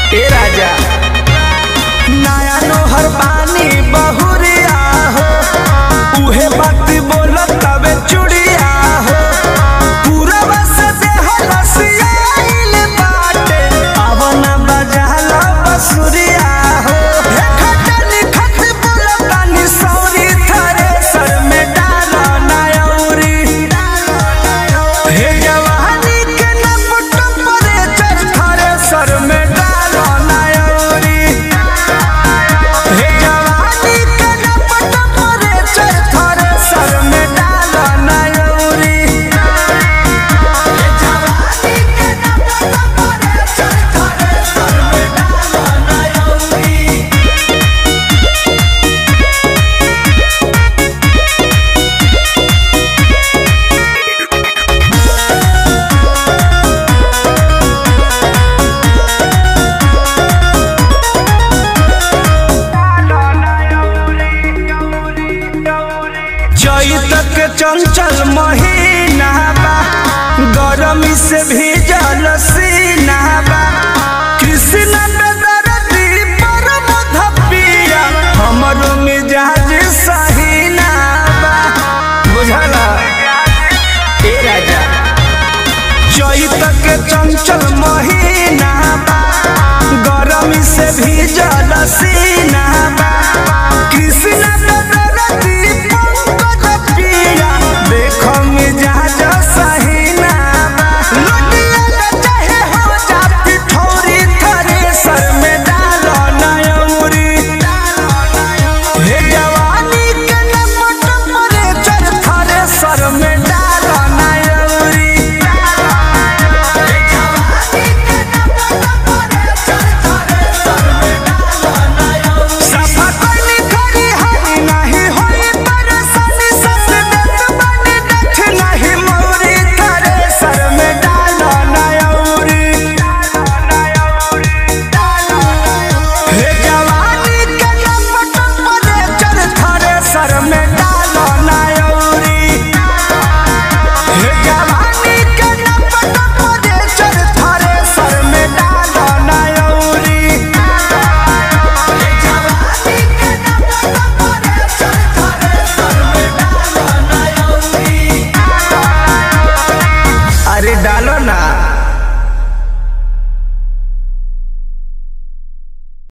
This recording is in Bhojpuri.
ए राजा नया नोहर पानी बहुरिया हो उहे बात बोलत तबे चुड़िया हो पूरा बस देह लसियाइल बाटे अवना बजाला बसुरिया हो हे खटनी खट बोलतानी सौरी थरे सर में डाला नायौरी हे जवानी के नपट परे चर थरे सर में डाला नायौरी हे जवानी के नपट परे चर थरे सर में डाला नायौरी हे जवानी के नपट परे चर थरे सर में डाला नायौरी चैत के चंचल महीना बा गरमी से भीजल सीना बा कृष्ण बेदरदी पर मधपिया हमरो मिजाज सहीना बा बुझला ए राजा चैत के चंचल महीना बा गरमी से भीजल सीना